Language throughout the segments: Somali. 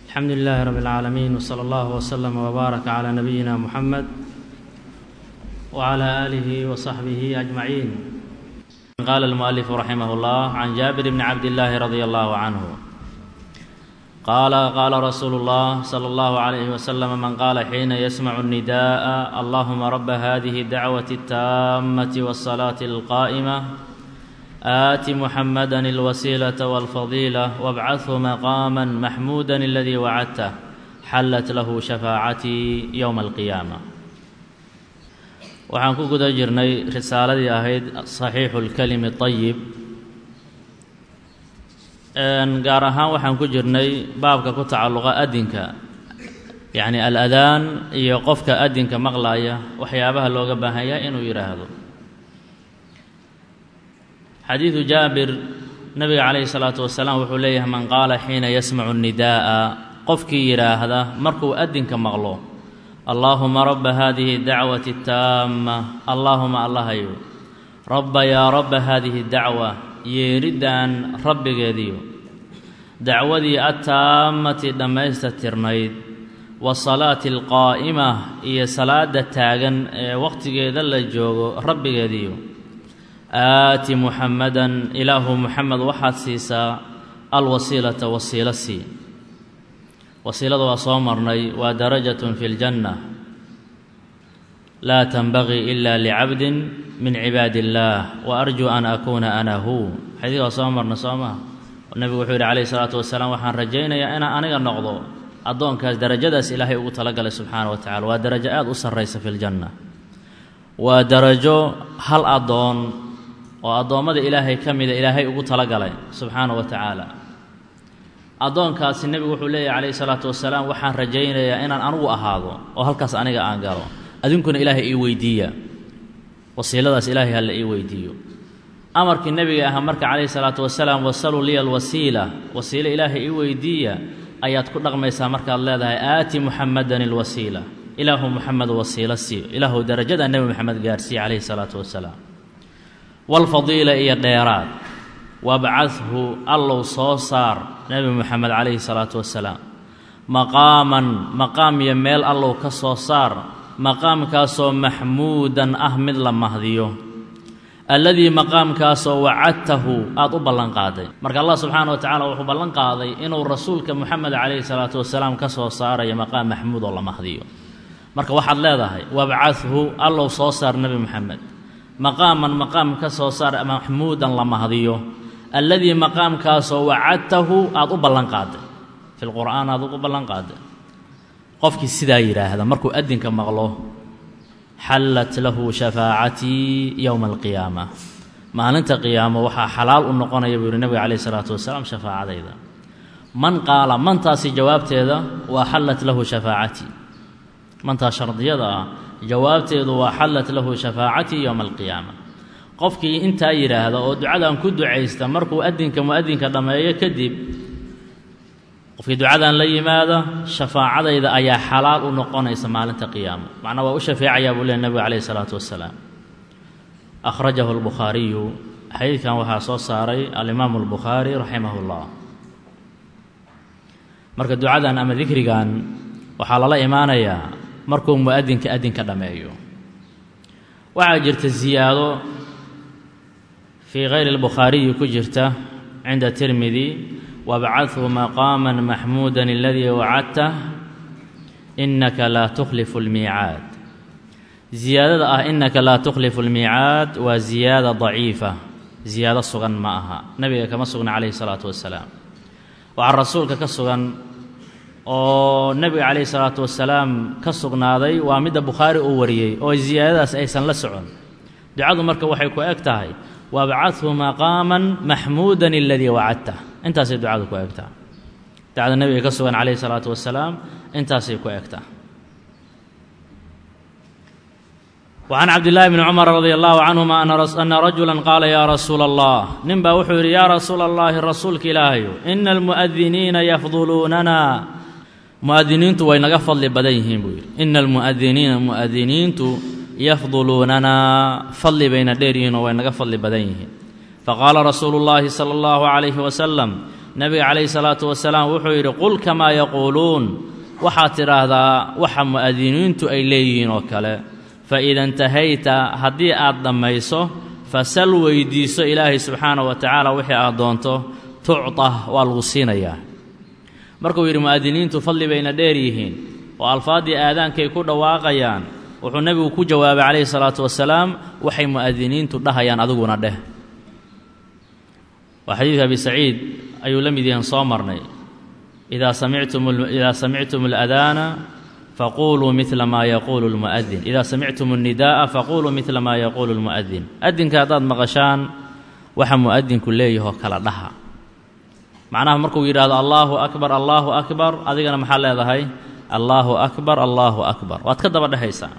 الحمد لله رب العالمين وصلى الله وسلم وبارك على نبينا محمد وعلى آله وصحبه أجمعين قال المؤلف رحمه الله عن جابر بن عبد الله رضي الله عنه قال قال رسول الله صلى الله عليه وسلم من قال حين يسمع النداء اللهم رب هذه الدعوة التامة والصلاة القائمة آت محمدا الوسيلة والفضيلة وابعثه مقاما محمودا الذي وعدته حلت له شفاacتي يوم القيامة waxaan ku guda jirnay risaaladii ahayd صaxiixu اlkelimi طayib gaar ahaan waxaan ku jirnay baabka ku tacalluqa adinka yacni al-adaan iyo qofka adinka maqlaya waxyaabaha looga baahan yahay inuu yidhaahdo xadiidu jaabir nabiga calayhi salaatu wasalaam wuxuu leeyahay man qaala xiina yasmacu nidaa'a qofkii yidhaahda markuu adinka maqlo allaahuma rabba haadihi dacwati taama allaahuma allahayo rabba yaa rabba haadihi dacwa yeeriddan rabbigeediyo dacwadii attaammati dhammaystirnayd wasalaati alqaa'ima iyo salaadda taagan ee wakhtigeeda la joogo rabbigeediyo aati muxamadan ilaahu muxamed waxaad siisaa alwasiilata wasiilo sii wasiilada waa soo marnay waa darajatun fi ljanna laa tanbagii ila licabdin min cibaadi illaah wa arjuu an akuuna ana hu xadiidka waa soo marnay soo maa nebigu wuxuu yidhi calayhi salaatu wasalaam waxaan rajaynayaa inaan aniga noqdo addoonkaas darajadaas ilaahay ugu talagalay subxaana wa tacala waa darajo aada u sarraysa fi ljanna waa darajo hal addoon oo addoommada ilaahay ka mida ilaahay ugu talagalay subxaana wa tacaala addoonkaasi nebigu wuxuu leeyahy calayhi salaatu wasalaam waxaan rajaynayaa inaan anugu ahaado oo halkaas aniga aan galo adinkuna ilaahay ii weydiiya wasiiladaas ilaahay halla ii weydiiyo amarkii nebiga ahaa marka calayhi salaatu wasalaam wasaluu liya alwasiila wasiilo ilaahay ii weydiiya ayaad ku dhaqmaysaa markaad leedahay aati muxamadan ilwasiila ilaahu muxamed wasiilo siiyo ilaahu darajada nebi moxamed gaarhsiiye calayhi salaatu wasalaam walfadiila iyo dheeraad wabcadhu allow soo saar nebi moxamed calayhi salaatu wasalaam maqaaman maqaam iyo meel allow ka soo saar maqaamkaasoo maxmuudan ah mid la mahdiyo alladii maqaamkaasoo wacadtahu aada u ballanqaaday marka allah subxaana wa tacala wuxuu ballan qaaday inuu rasuulka moxamed calayhi salaatu wasalaam ka soo saarayo maqaam maxmuud oo la mahdiyo marka waxaad leedahay wabcadhu allow soo saar nebi moxamed maqaaman maqaam ka soo saar maxmuudan la mahdiyo alladii maqaamkaasoo wacadtahu aada u ballanqaaday fi lqur'aan aada ugu ballanqaaday qofkii sidaa yidhaahda markuu adinka maqlo xallat lahu shafaacatii yowma alqiyaama maalinta qiyaamo waxaa xalaal u noqonaya buu yihi nebiga calayhi salaatu wasalaam shafaacadayda man qaala mantaasi jawaabteeda waa xallat lahu shafaacatii mantaas shardiyada ah jawaabteedu waa xallat lahu shafaacatii yowma alqiyaama qofkii intaa yidhaahda oo ducadan ku ducaysta markuu adinka mu-adinka dhammeeyo kadib qofkii ducadan la yimaada shafaacadayda ayaa xalaal u noqonaysa maalinta qiyaamo macnaa waa u shafeecayaa buu leey nebigu calayhi salaatu wasalaam akhrajahu albukhaariyu xadiidkan waxaa soo saaray alimaamu albukhaari raximah llah marka ducadan ama dikrigan waxaa lala imaanayaa markuu mu-adinka adinka dhammeeyo waxaa jirta ziyaado fii kayri اlbukhaariyi ku jirta cinda tirmidi wabcadhu maqaama maxmuuda aladii wacadtah inaka laa tukhlifu اlmiicaad ziyaadada ah inaka laa tukhlifu اlmiicaad waa ziyaada daciifa ziyaado sugan ma aha nebiga kama sugna calayhi الsalaatu wasalaam waxaa rasuulka ka sugan oo nebiga calayhi salaatu wasalaam ka sugnaaday waa midda bukhaari uu wariyey oo ziyaadadaas aysan la socon ducadu marka waxay ku eg tahay wabcadhu maqaaman maxmuudan aladii wacadtah intaasay ducadu ku egtaa ducada nebiga ka sugan calayhi salaatu wasalaam intaasay ku egtaa وعن cabd للahi بن cmر رضي الله عنهma أna رaجuلا qaala ya rasuula الlah nin baa wuxuu yidhi ya rasuula الlahi rasuulka ilaahayu إna الmuؤdiniina yafduluunana muؤdiniintu way naga fadli badan yihiin buu yidhi ina الmuؤdiniina muؤdiniintu yafduluunanaa fadli bayna dheer yihiin oo way naga fadli badan yihiin faqaala rasuulu اllaahi salى اllahu عalayhi wasalam nebiga calayhi salaatu wasalaam wuxuu yidhi qul kamaa yaquuluun waxaad tidhaahdaa waxa mu'adiniintu ay leeyihiin oo kale fa ida intahayta haddii aad dhammayso fasal weydiiso ilaahay subxaana wa tacaala wixii aad doonto tucta waa lagu siinayaa markuu yidhi mu'adiniintu fadli bayna dheer yihiin oo alfaaddii aadaankay ku dhawaaqayaan wuxuu nebigu ku jawaabay calayhi salaatu wasalaam waxay mu'adiniintu dhahayaan adiguna dheh waa xadiidka abi saciid ayuu la mid yahan soo marnay idaa samictum idaa samictum aladaana faquluu midla maa yaquulu lmu'adin idaa samictum alnidaa'a faquluu midla maa yaquulu lmu'adin adinka haddaad maqashaan waxa mu'adinku leeyahoo kala dhaha macnaha markuu yidhaahdo allaahu akbar allaahu akbar adigana maxaa leedahay allaahu akbar allaahu akbar waad ka daba dhehaysaa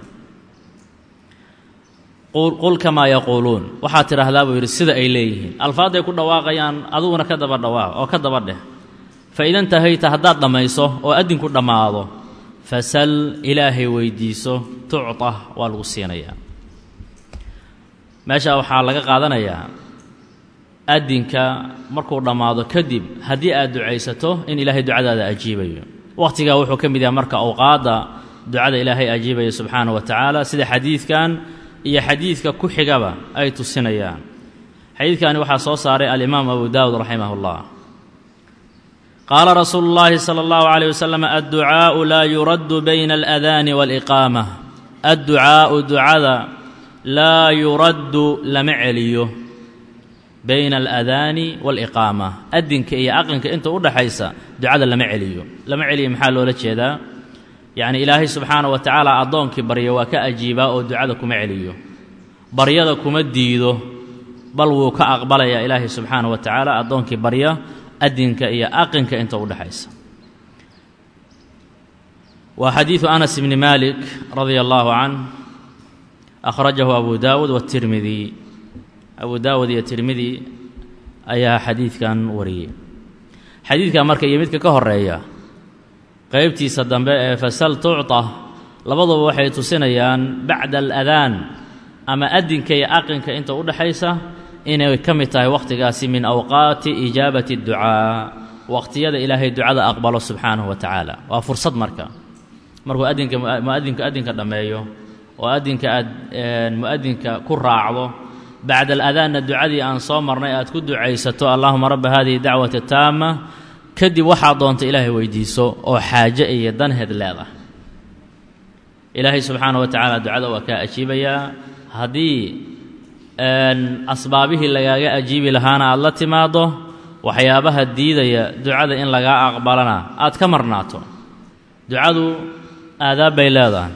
qul kamaa yaquuluun waxaad tidhaahdaa buu yidhi sida ay leeyihiin alfaadday ku dhawaaqayaan adiguna ka daba dhawaaq oo ka daba dheh fa ida intahayta haddaad dhammayso oo addinku dhammaado fasal ilaahay weydiiso tucta waa lagu siinayaa meesha waxaa laga qaadanayaa addinka markuu dhammaado kadib haddii aad ducaysato in ilaahay ducadaada ajiibayo wakhtigaa wuxuu ka mid yahay marka awqaadda ducada ilaahay ajiibaya subxaana wa tacaala sida xadiidkan iyo xadiidka ku xigaba ay tusinayaan xadiidkani waxaa soo saaray alimaam abu daawud raximah اllah qaala rasuulu اllaahi salى اllahu عalيه wasalam adducaaءu laa yuraddu bayna aladaani wاliqaama adducaaءu ducada laa yuraddu lama celiyo bayna aladaani waaliqaama adinka iyo aqinka inta u dhaxaysa ducada lama celiyo lama celiyo maxaa loola jeedaa yacni ilaahay subxaana wa tacaala addoonkii barya waa ka ajiibaa oo ducada kuma celiyo baryada kuma diido bal wuu ka aqbalayaa ilaahay subxaana wa tacaala addoonkii barya adinka iyo aqinka inta u dhexaysa waa xadiidu anas bni malik radia allaahu canh akhrajahu abu daawud watirmidi abu daawud iyo tirmidi ayaa xadiidkan wariyey xadiidkan marka iyo midka ka horeeya qeybtiisa dambe ee fasal tucta labaduba waxay tusinayaan bacda aladaan ama adinka iyo aqinka inta u dhexaysa inay ka mid tahay wakhtigaasi min awqaati ijaabati اdducaa waqhtiyada ilaahay ducada aqbalo subxaanahu wa tacaala waa fursad marka markuu adinka muadinku adinka dhammeeyo oo adinka aad mu'adinka ku raacdo bacda aladaanna ducadii aan soo marnay aad ku ducaysato allahuma rabba hadihi dacwati taama kadib waxaad doonta ilaahay weydiiso oo xaaje iyo danheed leedah ilaahay subxaana wa tacaala ducada waa kaa ajiibayaa haddii asbaabihii lagaaga ajiibi lahaana aad la timaaddo waxyaabaha diidaya ducada in lagaa aqbalana aad ka marnaato ducadu aadaab bay leedahay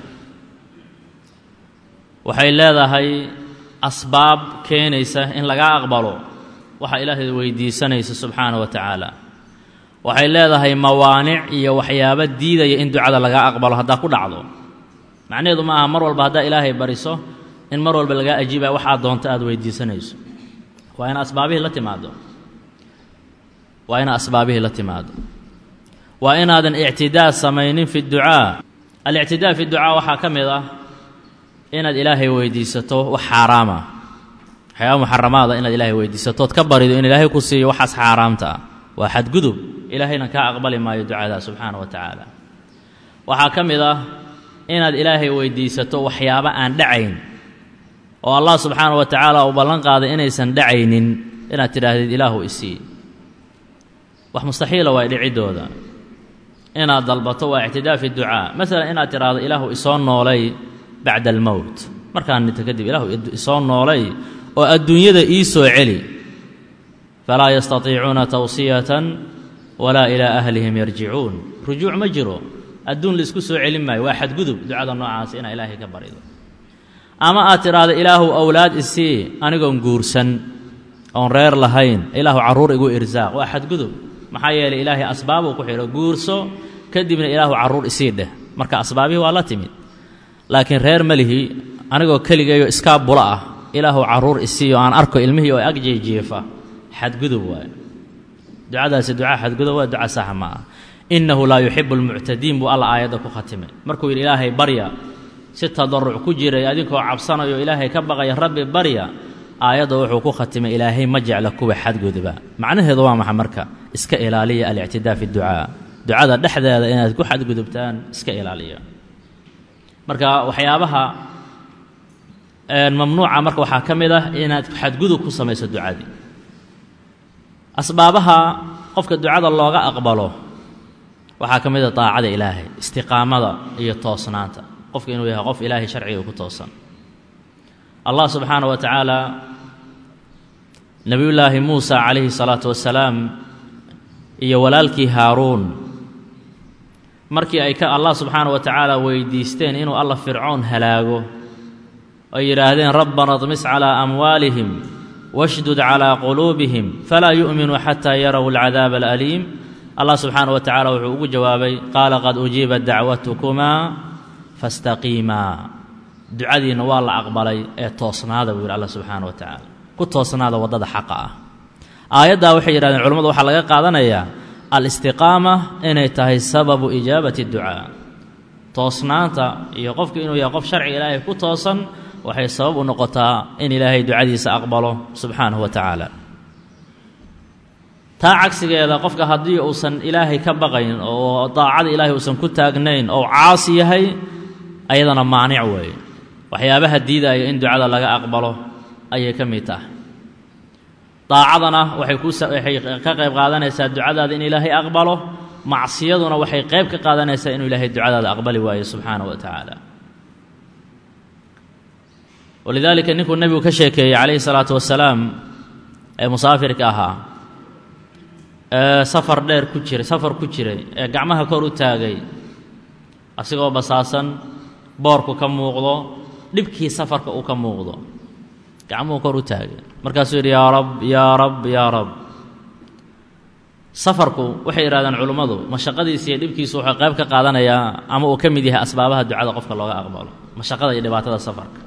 waxay leedahay asbaab keenaysa in lagaa aqbalo waxa ilaahay weydiisanaysa subxaana wa tacaala waxay leedahay mawaanic iyo waxyaabo diidaya in ducada lagaa aqbalo haddaa ku dhacdo macnaheedu ma aha mar walba haddaa ilaahay bariso in mar walba lagaa ajiibaya waxaad doonto aad weydiisanayso waa ina asbaabihii la timaado waa ina asbaabihii la timaado waa inaadan ictidaa samaynin fi ducaa alictidaa fi ducaa waxaa ka mid ah inaad ilaahay weydiisato wax xaaraama waxyaaba muxaramaada inaad ilaahay weydiisato ood ka barido in ilaahay ku siiyo waxaas xaaraamta ah waa xadgudub ilaahayna kaa aqbali maayo ducadaa subxaana wa tacaala waxaa ka mid ah inaad ilaahay weydiisato waxyaabo aan dhacayn oo allah subxaana wa tacaala uu ballan qaaday inaysan dhacaynin inaad tidhaahdid ilaahu isii wax mustaxiila waa dhiciddooda inaad dalbato waa ictidaa fi ducaa masalan inaad tidhaahdo ilaahu isoo noolay bacda almowt markaan dhinto kadib ilaahu isoo noolay oo adduunyada ii soo celi falaa yastatiicuuna tawsiyatan walaa ilaa ahlihim yarjicuun rujuuc ma jiro adduun laisku soo celin maayo waa xadgudub ducada noocaas inaa ilaahay ka barido ama aad tidhaahdo ilaahu awlaad isii anigoon guursan oon reer lahayn ilaahu carruur igu irsaaq waa xadgudub maxaa yeelay ilaahay asbaabuu ku xidho guurso kadibna ilaahu carruur isii dheh marka asbaabihii waa la timid laakiin reer melihi anigoo keligayo iskaa bula ah ilaahu carruur isiiyo aan arko ilmihii oo agjeejiifa xadgudub waayo ducadaasi ducaa xadgudub waa duca saxa ma ah innahu laa yuxibu almuctadiin buu alla aayadda ku khatimay markuu yidhi ilaahay barya si tadaruc ku jiray adinkoo cabsanayo ilaahay ka baqaya rabbi barya aayadda wuxuu ku khatimay ilaahay ma jecla kuwa xadguduba macnaheedu waa maxa marka iska ilaaliya alictidaa fi ducaa ducada dhexdeeda inaad ku xadgudubtaan iska ilaaliya marka waxyaabaha mamnuuca marka waxaa ka mid ah inaad xadgudub ku samayso ducadii asbaabaha qofka ducada looga aqbalo waxaa ka mid a daacada ilaahay istiqaamada iyo toosnaanta qofka inuu yahay qof ilaahay sharciga ku toosan allah subxaana wa tacaala nebiyullaahi muusa calayhi salaatu wasalaam iyo walaalkii haaruun markii ay ka allah subxaana wa tacaala weydiisteen inuu alla fircoon halaago ay yidhaahdeen rabbana dmis calaa amwaalihim washdud calaa quluubihim falaa yu'minuu xataa yaraw alcadaaba alaliim allah subxaana wa tacaala wuxuu ugu jawaabay qaala qad ujiibat dacwatukumaa fastaqiimaa ducadiinna waa la aqbalay ee toosnaada buu yidhi alla subxaana wa tacaala ku toosnaada waddada xaqa ah aayaddaa waxay yidhahdeen culimmadu waxaa laga qaadanayaa alistiqaama inay tahay sababu ijaabati ducaa toosnaanta iyo qofku inuu yahay qof sharciga ilaahay ku toosan waxay sabab u noqotaa in ilaahay ducadiisa aqbalo subxaanahu wa tacaala taa cagsigeeda qofka haddii uusan ilaahay ka baqayn oo daacada ilaahay uusan ku taagnayn oo caasi yahay ayadana maanic weeye waxyaabaha diidaya in ducada laga aqbalo ayay ka mid tahay daacadana waxay kuwaxay ka qayb qaadanaysaa ducadaada in ilaahay aqbalo macsiyaduna waxay qayb ka qaadanaysaa inuu ilaahay ducadaada aqbali waayo subxaanahu wa tacaala walidaalika ninkuu nebigu ka sheekeeyey calayhi salaatu wasalaam ee musaafirka ahaa ee safar dheer ku jiray safar ku jiray ee gacmaha kor u taagay asigoo basaasan boorku ka muuqdo dhibkii safarka uu ka muuqdo gacmuhu kor u taagay markaasuu yidhi yaa rab yaa rab yaa rab safarku waxay yidhahdeen culummadu mashaqadiisa iyo dhibkiisu wuxuu qayb ka qaadanayaa ama uu ka mid yahay asbaabaha ducada qofka looga aqbalo mashaqada iyo dhibaatada safarka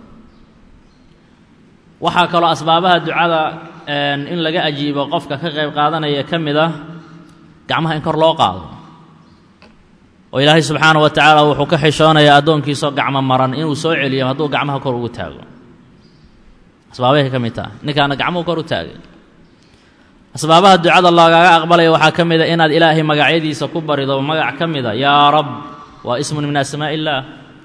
waxaa kaloo asbaabaha ducada in laga ajiibo qofka ka qayb qaadanaya ka mid ah gacmaha in kor loo qaado oo ilaahay subxaana wa tacaala wuxuu ka xishoonayaa addoonkiisoo gacmo maran inuu soo celiyo hadduu gacmaha kor ugu taago asbaabahay ka mid taha ninkaana gacmuhu kor u taagay asbaabaha ducada loogaaga aqbalaya waxaa ka mid a inaad ilaahay magacyadiisa ku barido magac ka mida yaa rab waa ismun min asmaa illaah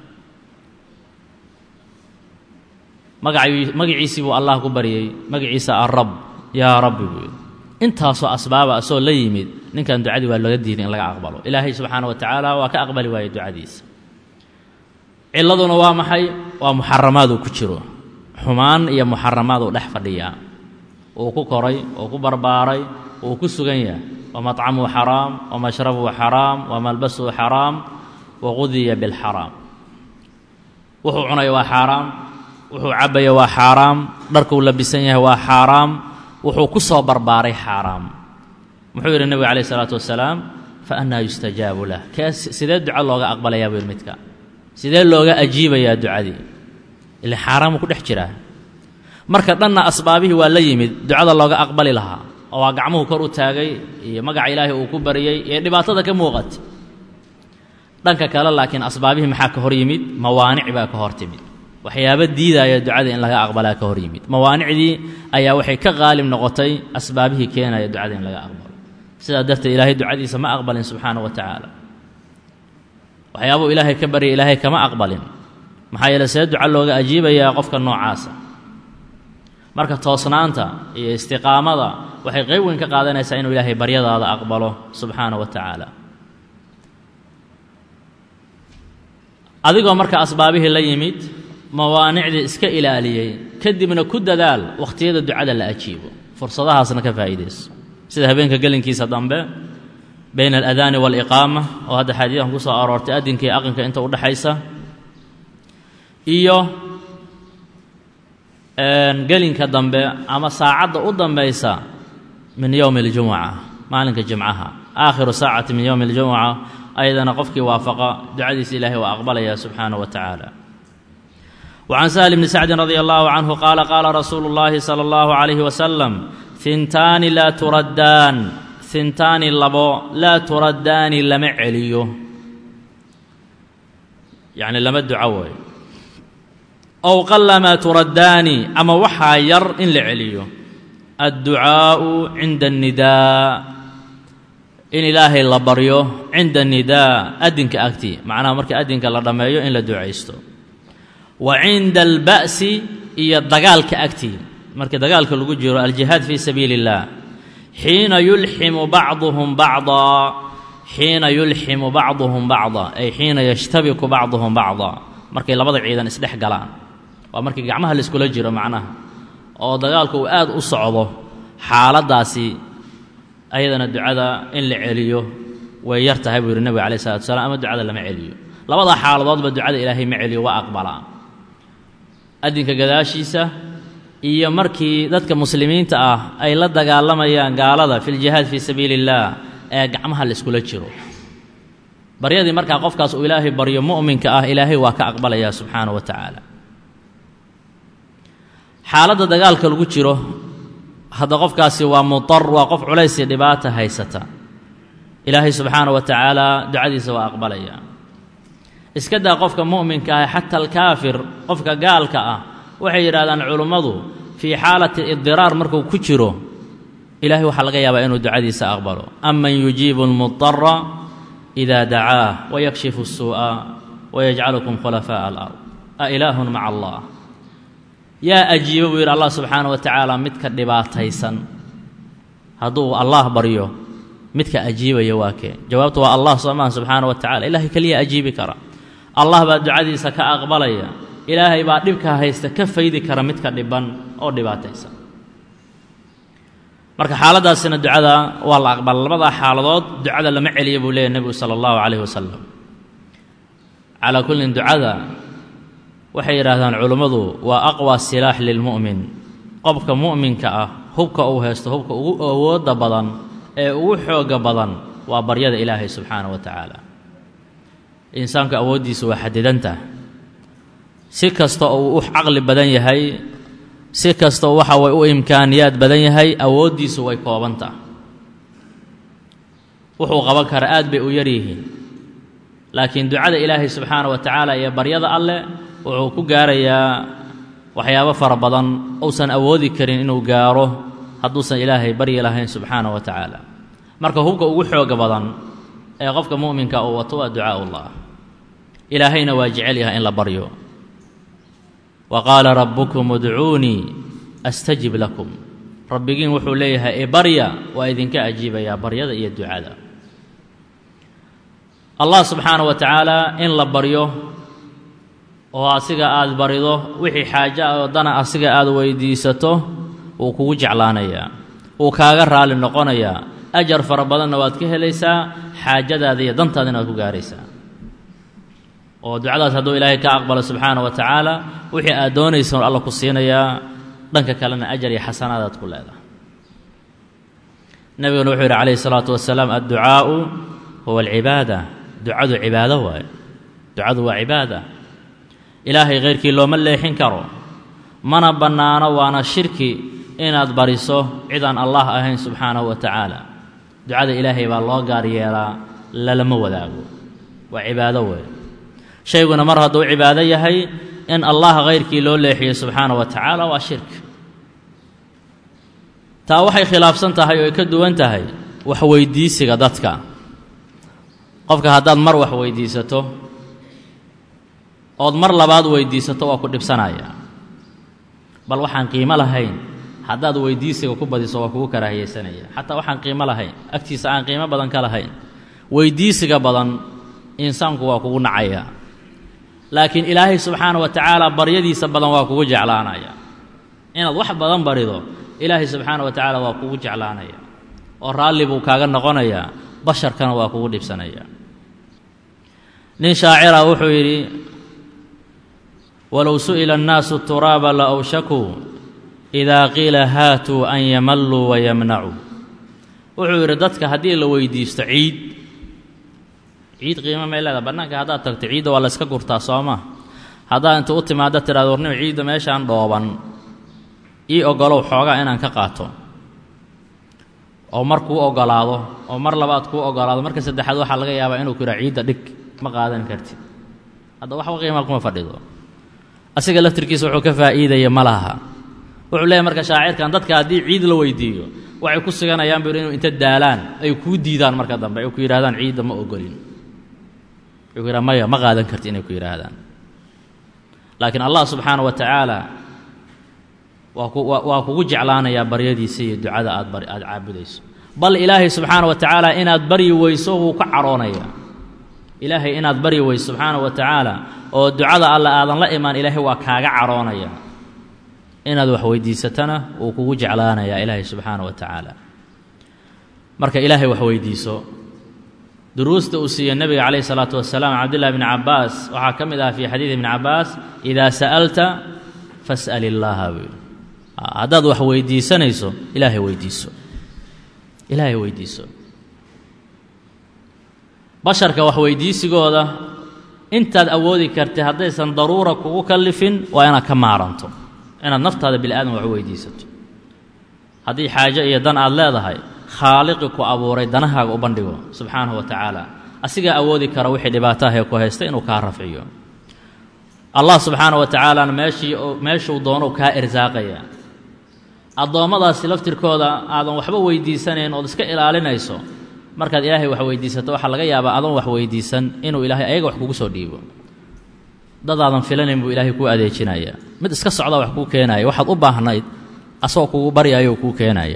magaci magaciisii buu allah ku baryey magaciisa arab yaa rabbi buu yidhi intaasoo asbaaba asoo la yimid ninkan ducadii waa laga diiday in laga aqbalo ilaahay subxaana wa tacaala waa ka aqbali waayey ducadiisa ciladuna waa maxay waa muxaramaad uu ku jiro xumaan iyo muxaramaad uu dhex fadhiyaa uu ku koray uu ku barbaaray uu ku sugan yahay wamacamuu xaraam wamashrabuhu xaraam wamalbasuhu xaraam waqudiya bilxaraam wuxuu cunaya waa xaaraam wuxuu cabaya waa xaaraam dharkuu labisan yahay waa xaaraam wuxuu ku soo barbaaray xaaraam muxuu yidhi nebigu calayh isalaatu wasalaam fa annaa yustajaabu lah kee sidee duco looga aqbalayaa buu yidhi midka sidee looga ajiibayaa ducadii ile xaaraamuu ku dhex jiraa marka dhanna asbaabihii waa la yimid ducada looga aqbali lahaa oo waa gacmuhu kor u taagay iyo magaca ilaahay uu ku baryey iyo dhibaatada ka muuqata dhanka kale laakiin asbaabihii maxaa ka hor yimid mawaanic baa ka hor timid waxyaabo diidaya ducada in laga aqbalaa ka hor yimid mawaanicdii ayaa waxay ka qaalib noqotay asbaabihii keenaya ducada in laga aqbalo sidaa darteed ilaahay ducadiisa ma aqbalin subxaana wa tacaala waxyaabuu ilaahay ka baryay ilaahay kama aqbalin maxaa yeele see duco looga ajiibayaa qofka noocaasa marka toosnaanta iyo istiqaamada waxay qayb weyn ka qaadanaysaa inuu ilaahay baryadaada aqbalo subxaana wa tacaala adigoo marka asbaabihii la yimid mawaanicdii iska ilaaliyey kadibna ku dadaal wakhtiyada ducada la ajiibo fursadahaasna ka faa'iidayso sida habeenka gelinkiisa dambe bayna aladaani waaliqaama oo hadda xaadiidan ku soo aroortay adinka iyo aqinka inta udhexaysa iyo gelinka dambe ama saacadda u dambaysa min yowmi اljumuca maalinka jimcaha aakhiru saacati min yowmi اljumuca ayadana qofkii waafaqa ducadiisa ilaahay waa aqbalaya subxaanaه wa tacaala وعن سهل بن سعد رضي الله عنه قال قال رسول الله صلى الله عليه وسلم ثنتان لا تردان ثنتان لبو لا تردان لما عليو يعني لما دعوي ow qalamaa turaddaani ama waxaa yar in la celiyo adducaa'u cinda annidaa in ilaahay la baryo cinda annidaa adinka agti macnaha marka adinka la dhammeeyo in la ducaysto wa cinda alba'si iyo dagaalka agtii markii dagaalka lagu jiro aljihaad fii sabiili اllah xiina yulximu bacduhum bacdaa xiina yulximu bacduhum bacda ay xiina yashtabiku bacduhum bacda markay labada ciidan isdhex galaan waa markii gacmaha laiskula jiro macnaha oo dagaalku uu aad u socdo xaaladdaasi ayadana ducada in la celiyo way yar tahay buu yidhi nebiga alai salatu salaam ama ducada lama celiyo labada xaaladoodba ducada ilaahay ma celiyo waa aqbalaa adinka gadaashiisa iyo markii dadka muslimiinta ah ay la dagaalamayaan gaalada fi ljihaad fii sabiili اllah ee gacmaha laiskula jiro baryadii markaa qofkaas uu ilaahay baryo mu'minka ah ilaahay waa ka aqbalaya subxaanaه wa tacaala xaaladda dagaalka lagu jiro hadda qofkaasi waa mutar waa qof culaysii dhibaata haysata ilaahay subxaanaه wa tacaala ducadiisa waa aqbalaya iska daa qofka mu'minka ah xata alkaafir qofka gaalka ah waxay yidhahdaan culummadu fii xaalati idiraar markuu ku jiro ilahay waxaa laga yaabaa inuu ducadiisa aqbalo aman yujiibu almudara ida dacaah wayakshifu الsuu'a wayajcalukum khulafaaءa alard a ilaahun maca allah yaa ajiibo buu yidhi allah subxaana wa tacaala midka dhibaataysan hadduu allah baryo midka ajiibaya waa kee jawaabtu waa allah soomaa subxaana wa tacala ilahay keliya ajiibi kara allah baa ducadiisa ka aqbalaya ilaahay baa dhibka haysta ka faydi kara midka dhiban oo dhibaataysan marka xaaladdaasina ducada waa la aqbala labadaa xaaladood ducada lama celiya buu leeyahy nebigu sala allahu calayhi wasalam calaa kullin ducada waxay yidhaahdaan culummadu waa aqwa silaax lilmu'min qofka mu'minka ah hubka uu haysto hubka ugu awoodda badan ee ugu xooga badan waa baryada ilaahay subxaana wa tacaala insaanku awooddiisa waa xadidantah si kasta oo uu u caqli badan yahay si kasta oo waxa way u imkaaniyaad badan yahay awooddiisu way koobantah wuxuu qaban kara aad bay u yar yihiin laakiin ducada ilaahay subxaana wa tacaala iyo baryada alleh wuxuu ku gaarayaa waxyaabo fara badan uusan awoodi karin inuu gaaro hadduusan ilaahay baryi lahayn subxaana wa tacaala marka hubka ugu xooga badan ee qofka mu'minka uu wato waa ducaaullah ilaahayna waa jecel yahay in la baryo wa qaala rabbukum udcuunii astajib lakum rabbigiin wuxuu leeyahay e barya waa idinka ajiibayaa baryada iyo ducada allah subxaana wa tacaala in la baryo oo asiga aada barido wixii xaajo ah oo dana asiga aada weydiisato wuu kugu jeclaanayaa wuu kaaga raali noqonayaa ajar fara badanna waad ka helaysaa xaajadaada iyo dantaadina waad ku gaaraysaa oo ducadaas hadduu ilaahay ka aqbalo subxaana wa tacaala wixii aad doonaysa alla ku siinayaa dhanka kalena ajar iyo xasanaadaad ku leedahay nebiguna wuxuu yidhi calayhi salaatu wasalaam adducaa'u huwa alcibaada ducadu cibaado waaye ducadu waa cibaada ilaahay khayrkii looma leexin karo mana bannaano waana shirki inaad bariso cidaan allah ahayn subxaanahu wa tacaala ducada ilaahay baa loo gaar yeelaa lalama wadaago waa cibaado weeye shayguna mar hadduu cibaado yahay in allah khayrkii loo leexiyo subxaana wa tacaala waa shirk taa waxay khilaafsan tahay oo ay ka duwan tahay wax weydiisiga dadka qofka haddaad mar wax weydiisato ood mar labaad weydiisato waa ku dhibsanaya bal waxaan qiimo lahayn haddaad weydiisiga ku badiso waa kugu karaahiyeysanaya xataa waxaan qiimo lahayn agtiisa aan qiimo badan ka lahayn weydiisiga badan insaanku waa kugu nacaya laakiin ilaahay subxaana wa tacaala baryadiisa badan waa kugu jeclaanaya inaad wax badan barido ilaahay subxaana wa tacaala waa kugu jeclaanaya oo raalli buu kaaga noqonayaa basharkana waa kugu dhibsanaya nin shaacira wuxuu yidhi walow su'ila annaasu turaaba la awshakuu idaa qiila haatuu an yamalluu wayamnacuu wuxuu yidhi dadka haddii la weydiisto ciid ciid qiimo may leedaha bannaanka haddaad tagto ciidda waa la yska gurtaa sooma haddaad inta u timaaddo tidhahdo warnimo ciidda meeshaan dhooban ii oggolow xoogaa inaan ka qaato oo mar kuu oggolaado oo mar labaad kuu oggolaado marka saddexaad waxaa laga yaabaa inuu ku yidhaha ciidda dhig ma qaadan kartid hadda waxba qiima kuma fadhido asiga laftirkiisa wuxuu ka faa'iidaya ma laha wuxuu leeyahy marka shaacirkan dadka haddii ciid la weydiiyo waxay ku siganayaan buu inuu inta daalaan ay kuu diidaan marka dambe ay ku yidhahdaan ciidda ma ogolin wuxuu ku yidhaha maya ma qaadan karti inay ku yidhaahdaan laakiin allah subxaana wa tacaala waa ku waa kugu jeclaanayaa baryadiisa iyo ducada aad bar aada caabudayso bal ilaahay subxaana wa tacaala inaad baryi weyso wuu ka cadhoonayaa ilaahay inaad baryi weyso subxaana wa tacaala oo ducada alle aadan la imaan ilaahay waa kaaga cadhoonaya inaad wax weydiisatana wuu kugu jeclaanayaa ilaahay subxaana wa tacaala marka ilaahay wax weydiiso duruusta uu siiyey nebiga calayhi salaatu wasalaam cabdillahi bni cabbaas waxaa ka mid aha fii xadiidi ibni cabbaas idaa sa'alta fas'al illaaha buu yidhi haddaad wax weydiisanayso ilaahay weydiiso ilaahay weydiiso basharka wax weydiisigooda intaad awoodi kartay haddaysan daruura kugu kallifin waa inaad ka maaranto inaad naftaada bini aadam wax weydiisato haddii xaajo iyo dan aad leedahay khaaliqi ku abuuray danahaaga u bandhigo subxaanahu wa tacaala asigaa awoodi kara wixii dhibaataahee ku haysta inuu kaa rafciyo allah subxaana wa tacaalana meeshii meeshuu doonou kaa irsaaqaya addoommadaasi laftirkooda aadan waxba weydiisanayn ood iska ilaalinayso markaad ilaahay wax weydiisato waxaa laga yaabaa adoon wax weydiisan inuu ilaahay ayaga wax kugu soo dhiibo dadaadan filanayn buu ilaahay kuu adeejinaya mid iska socdaa wax kuu keenaya waxaad u baahnayd asagoo kugu baryaayou kuu keenaya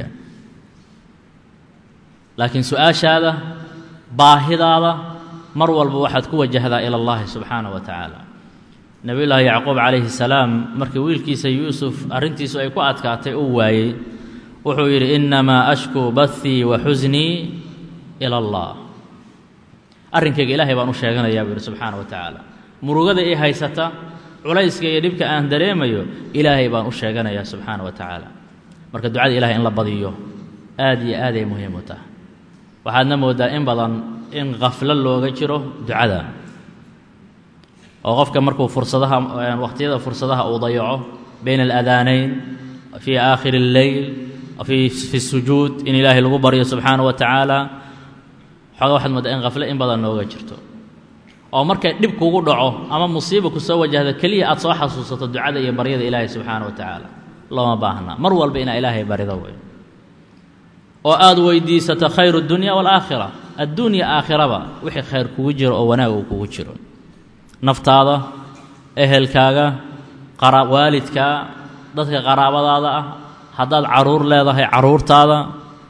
laakiin su-aashaada baahidaada mar walba waxaad ku wajahdaa ila allahi subxaana wa tacaala nebiyullaahi yacquub calayhi salaam markii wiilkiisa yuusuf arrintiisu ay ku adkaatay uu waayey wuxuu yidhi innamaa ashkuu bahii wa xusnii ila allah arrinkayga ilaahay baan u sheeganayaa buu yidhi subxaana wa tacaala murugada ii haysata culayska iyo dhibka aan dareemayo ilaahay baan u sheeganayaa subxaana wa tacaala marka ducada ilahay in la badiyo aad iyo aaday muhiim u tahay waxaadna mooddaa in badan in khaflo looga jiro ducada oo qofka markuu fursadaha wakhtiyada fursadaha uu dayaco bayna alaadaanayn fii aakhiri اlleyl fii fi sujuud in ilaahay lagu baryo subxaana wa tacaala xooga waxaad mooddaa in khaflo in badan nooga jirto oo markay dhib kugu dhaco ama musiiba ku soo wajahda keliya aad soo xasuusato ducada iyo baryada ilaahay subxaana wa tacaala looma baahna mar walba inaa ilaahay barido wey oo aada weydiisato khayru اdunya wاlaakhira addunya aakhiraba wixii khayr kugu jiro oo wanaag uu kugu jiro naftaada ehelkaaga qara waalidkaa dadka qaraabadaada ah haddaad caruur leedahay caruurtaada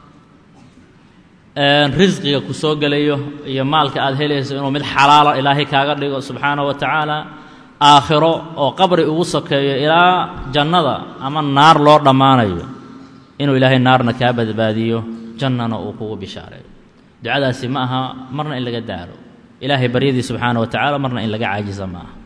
risqiga ku soo gelayo iyo maalka aad helayso inuu mid xalaala ilaahay kaaga dhigo subxaana wa tacaala aakhiro oo qabri ugu sokeeyo ilaa jannada ama naar loo dhammaanayo inuu ilaahay naarna kaa badbaadiyo jannana uu kugu bishaareeyo ducadaasi ma aha marna in laga daalo ilaahay baryadii subxaana wa tacaala marna in laga caajisa ma aha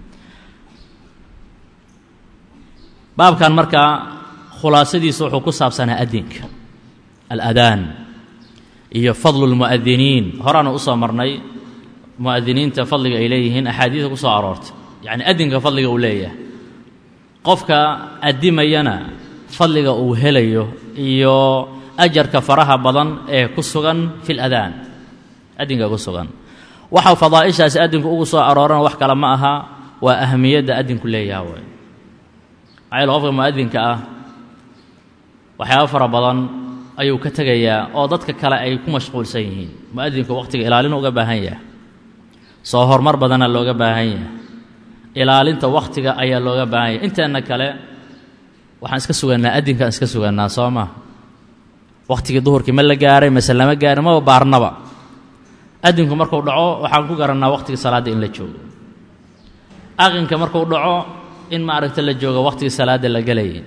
baabkan markaa khulaasadiisu wuxuu ku saabsanaa adinka aladaan iyo fadlu lmu'adiniin horaanu usoo marnay mu'adiniinta fadliga ay leeyihiin axaadiida ku soo aroortay yacni adinka fadliga uu leeyahay qofka adimayana fadliga uu helayo iyo ajarka faraha badan ee ku sugan fi ladaan adinka ku sugan waxa fadaa'ishaasi adinku ugu soo aroorana wax kale ma aha waa ahamiyadda adinku leeyaha way maxaa yaele qofka mu'adinka ah waxyaaba fara badan ayuu ka tegayaa oo dadka kale ay ku mashquulsan yihiin mu'adinku waqtiga ilaalin uga baahan yahay soo horumar badana looga baahan yahay ilaalinta wakhtiga ayaa looga baahan yahay inteenna kale waxaan iska sugannaa adinkaan iska sugannaa soo maa wakhtigii duhurkii ma la gaaray mase lama gaarin maba baarnaba adinku markuu dhaco waxaan ku garannaa wakhtigii salaadda in la joogo aqinka markuu dhaco in maaragta la joogo wakhtigii salaadda la gelayay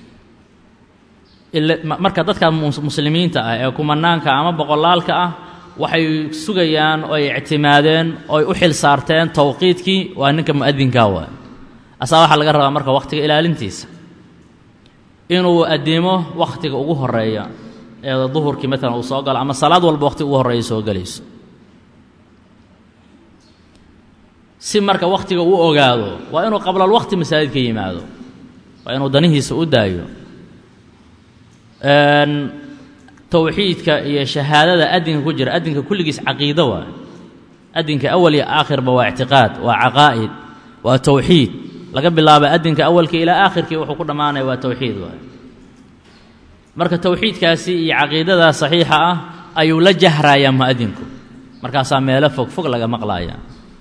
marka dadka muslimiinta ah ee kumanaanka ama boqolaalka ah waxay sugayaan oo ay ictimaadeen oo ay u xil saarteen towqiidkii waa ninka mu'adinkaa waay asaa waxaa laga rabaa marka wakhtiga ilaalintiisa inuu adimo wakhtiga ugu horeeya ee duhurkii maalan uu soo galo ama salaad walba wakhtiga ugu horreeya soo gelayso si marka wakhtiga uu ogaado waa inuu qablalwaqti masaajidka yimaado waa inuu danihiisa u daayo towxiidka iyo shahaadada adinka ku jira adinka kulligiis caqiido waa adinka awal iyo aakhirba waa ictiqaad waa caqaa'id waa towxiid laga bilaabo adinka awalkii ilaa aakhirkii wuxuu ku dhammaanaya waa towxiid waay marka towxiidkaasi iyo caqiidadaa saxiixa ah ayuu la jahrayaa mu'adinku markaasaa meelo fog fog laga maqlaaya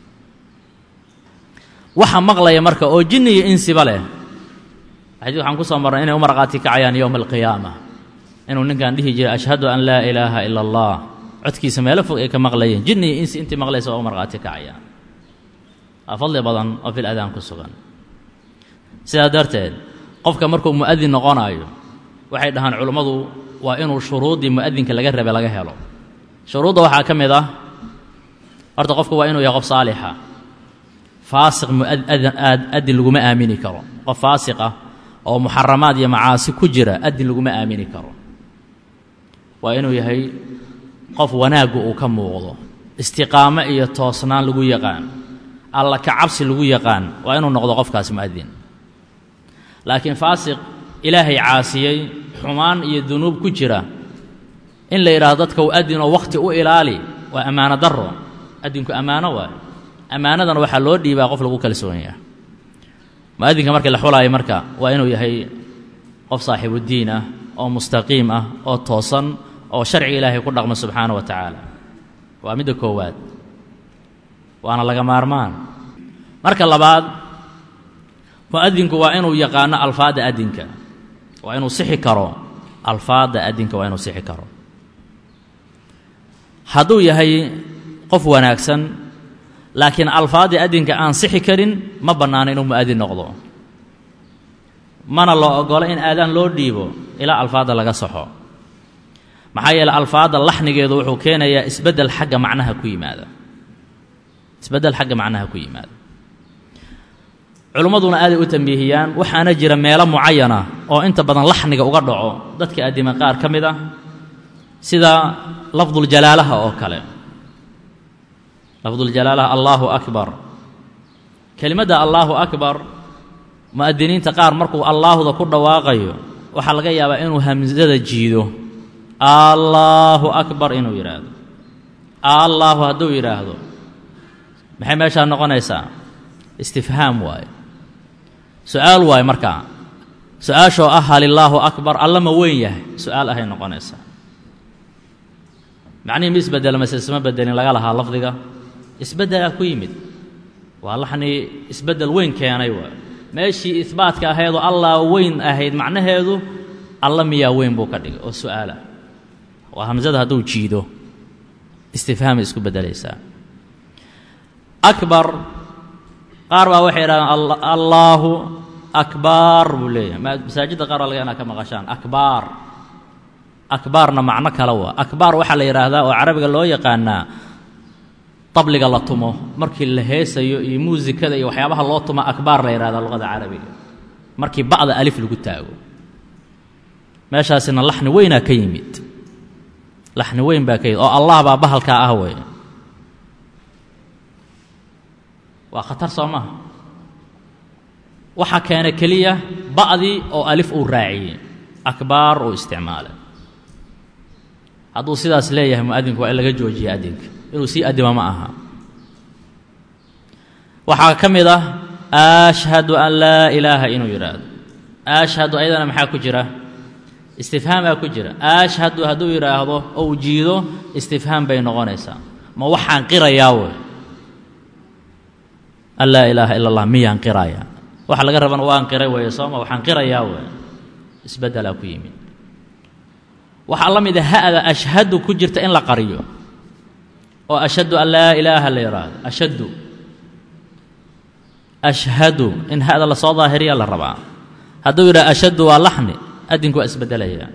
waxa maqlaya marka oo jinni iyo insiba leh xadiid waxaan ku soo marnay inay u markhaati kacayaan yowma alqiyaama inuu ninkan dhihi jiray ashhadu an laa ilaaha ila allah codkiisa meelo fog ay ka maqlayeen jinni iyo insi intii maqlaysa waa u markhaati kacayaan waa fadli badan oo fil adaan ku sugan sidaa darteed qofka markuu mu'adin noqonayo waxay dhahaan culummadu waa inuu shuruuddii mu'adinka laga rabe laga helo shuruudda waxaa ka mid ah horta qofku waa inuu yahay qof saalixa faasiq muadin laguma aamini karo qof faasiq ah oo muxaramaad iyo macaasi ku jira adin laguma aamini karo waa inuu yahay qof wanaaggu uu ka muuqdo istiqaamo iyo toosnaan lagu yaqaan alla ka cabsi lagu yaqaan waa inuu noqdo qofkaas mu'adin laakiin faasiq ilaahay caasiyey xumaan iyo dunuub ku jira in la yidhaahdo dadka u adinoo wakhti u ilaali waa ammaano darro adinku ammaano waay ammaanadan waxaa loo dhiibaa qof lagu kalsoon yahay mu'adinka markii la xulaayo marka waa inuu yahay qof saaxiibuddiin ah oo mustaqiim ah oo toosan oo sharciga ilaahay ku dhaqma subxaana wa tacaala waa midda koowaad waana laga maarmaan marka labaad mu'adinku waa inuu yaqaano alfaadda adinka waa inuu sixi karo alfaadda adinka waa inuu sixi karo hadduu yahay qof wanaagsan laakiin alfaaddii adinka aan sixi karin ma bannaano inuu mu'adin noqdo mana loo ogolo in aadaan loo dhiibo ilaa alfaadda laga saxo maxaa yeele alfaadda laxnigeedu wuxuu keenayaa isbeddel xagga macnaha ku yimaada isbeddel xagga macnaha ku yimaada culimmaduna aaday u tambiihiyaan waxaana jira meelo mucayana oo inta badan laxniga uga dhaco dadka addima qaar ka mid ah sida lafduljalaalaha oo kale lafduljalaalaha allaahu akbar kelimadda allaahu akbar mu'adiniinta qaar markuu allaahuda ku dhawaaqayo waxaa laga yaabaa inuu hamsada jiido allaahu akbar inuu yidhaahdo allaahu hadduu yidhaahdo maxay meeshaa noqonaysaa istifhaam waaye su-aal waaye markaa su-aashoo ah halilaahu akbar alla ma weyn yahay su-aal ahay noqonaysaa macnihii ma isbedela mase isma bedelin laga lahaa lafdiga isbeddelaa ku yimid waa laxnii isbeddel weyn keenay waa meeshii ihbaatka ahaydoo allah weyn ahayd macnaheedu alla miyaa weyn buu ka dhigay oo su-aalah waa hamsada hadduu jiido istifhaamay isku beddelaysaa akbar qaar baa waxay yidhahdeen allaahu akbaar buu leeyahay masaajidda qaar baa laga inaa ka maqashaan akbaar akbaarna macno kale waa akbaar waxaa la yidhaahdaa oo carabiga loo yaqaanaa tabliga la tumo markii la heesayo iyo muusikada iyo waxyaabaha loo tumo akbaar la yidhahdaa luqada carabiga markii ba'da alif lagu taago meeshaasina laxni weynaa ka yimid laxni weyn baa ka yimid oo allah baa bahalkaa ah wey waa khatar soo maha waxaa keena keliya ba'dii oo alif uu raaciyey akbaar uu isticmaalay hadduu sidaas leeyahay mu'adinku waa in laga joojiya adinka inuu sii adima ma aha waxaa ka mid ah ashhadu an laa ilaaha inuu yidhaahdo ashhadu ayadana maxaa ku jira istifhaamaa ku jira ashhadu hadduu yidhaahdo ou jiido istifhaam bay noqonaysaa ma waxaan qirayaa wey an laa ilaaha ila allah miyaan qirayaa waxa laga rabana waan qiray weeye sooma waxaan qirayaa wey isbeddelaa ku yimid waxaa la mid a ha'da ashhadu ku jirta in la qariyo oo ashhadu an laa ilaaha la yidhaahdo ashhadu ashhadu in ha'da lasoo daahiriya la rabaa hadduu yidhaha ashhadu waa laxni adinku waa isbeddelayaa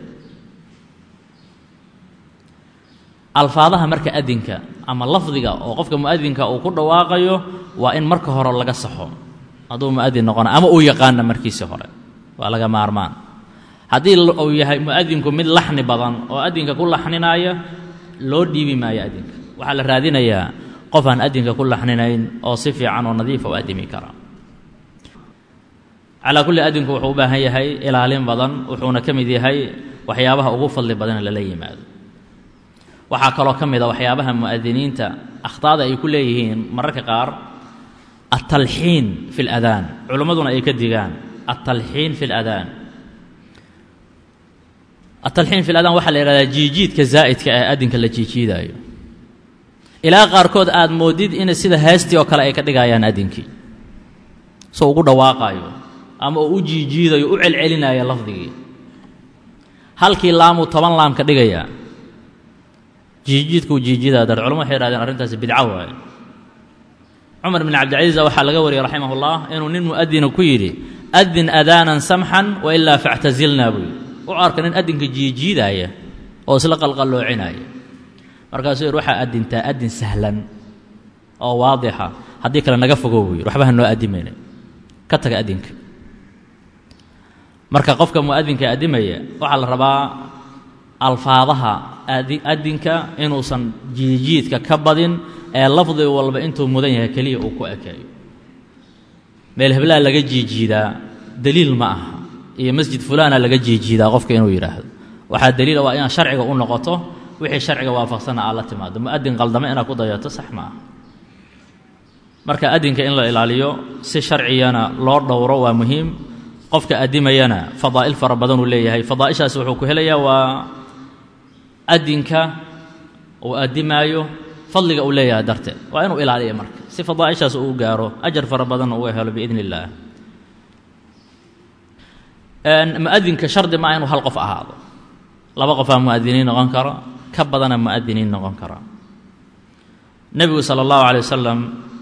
alfaadaha marka adinka ama lafdiga oo qofka mu'adinka uu ku dhawaaqayo waa in marka hore laga saxo hadduu mu'adin noqona ama uu yaqaana markiisii hore waa laga maarmaan haddii uu yahay mu'adinku mid laxni badan oo adinka ku laxninaya loo dhiibi maayo adinka waxaa la raadinayaa qof aan adinka ku laxninayn oo si fiican oo nadiifa u adimi kara calaa kulli adinku wuxuu u baahan yahay ilaalin badan wuxuuna ka mid yahay waxyaabaha ugu fadli badan lala yimaado waxaa kaloo ka mid a waxyaabaha mu'adiniinta akhtaada ay ku leeyihiin mararka qaar atalxiin fi اladaan culimmaduna ay ka digaan atalxiin fi اladaan atalxiin fi ladaan waxaa la yihahdaa jiijiidka zaa'idka ee adinka la jiijiidaayo ilaa qaarkood aad moodid in sida heestii oo kale ay ka dhigayaan adinkii soo ugu dhawaaqaayo ama uu u jiijiidayo u celcelinaayo lafdigii halkii laamuu toban laam ka dhigayaa jiijiidkuu jiijidaa dar culama waxay hahdeen arrintaasi bidco waaye cumar bn cabdilcaziiza waxaa laga wariyey raximah ullah inuu nin mu'adina ku yidhi adin adaanan samxan wa ilaa factasilnaa buu yidhi u arka nin adinka jiijiidaaya oo isla qalqalloocinaya markaasuu yidhi waxaa adintaa adin sahlan oo waadixa haddii kale naga fogow buu yidhi waxba ha noo adimayna ka taga adinka marka qofka mu'adinka adimaya waxaa la rabaa alfaadaha adinka inuusan jiijiidka ka badin ee lafdi walba intuu mudan yahay keliya uu ku ekeeyo meel heblaa laga jiijiidaa deliil ma aha iyo masjid fulaana laga jiijiidaa qofka inuu yidhaahdo waxaa daliila waa inaad sharciga u noqoto wixii sharciga waafaqsana aad la timaado mu'adin qaldame inaad ku dayato sax ma aha marka adinka in la ilaaliyo si sharcigana loo dhowro waa muhiim qofka adimayana fadaa'il fara badanuu leeyahay fadaa'ishaasi wuxuu ku helayaa waa adinka uu adimaayo fadliga uu leeyahay darteed waa inuu ilaaliya marka si fadaa'ishaas uu gaaro ajar fara badanna uu helo biidn illaah mu'adinka shardi maa inuu hal qof ahaado laba qofaa mu'adiniin noqon kara ka badana mu'adiniin noqon kara nebigu sala allahu calay wasalam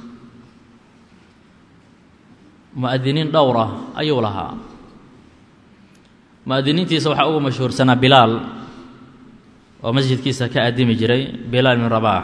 mu'adiniin dhowra ayuu lahaa mu'adiniintiisa waxaa ugu mashhuursanaa bilaal oo masjidkiisa ka adimi jiray bilaal bin rabaax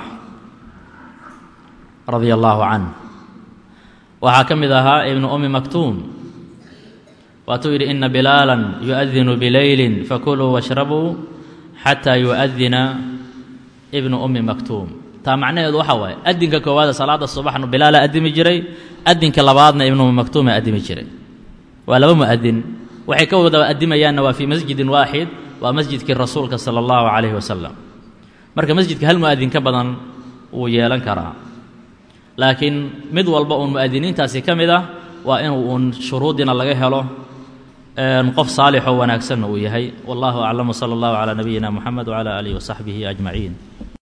radia allaahu canh waxaa ka mid ahaa ibnu ummi maktuum waatuu yidhi ina bilaalan yu'adinu bileylin fakuluu washrabuu xataa yu'adina ibnu ummi maktuum taa macnaheedu waxaa waaye adinka koowaada salaada subaxna bilaala adimi jiray adinka labaadna ibnu ummi maktuuma adimi jiray waa laba mu'adin waxay ka wada adimayaanna waa fii masjidin waaxid waa masjidkii rasuulka sala allahu calayhi wasalam marka masjidka hal mu'adin ka badan wuu yeelan karaa laakiin mid walba uun mu'adiniintaasi ka mid ah waa inuu uun shuruudina laga helo qof saalixoo wanaagsanna uu yahay wallahu aclam wsala allahu calaa nabiyina muxamed wcala aalihi wasaxbihi ajmaciin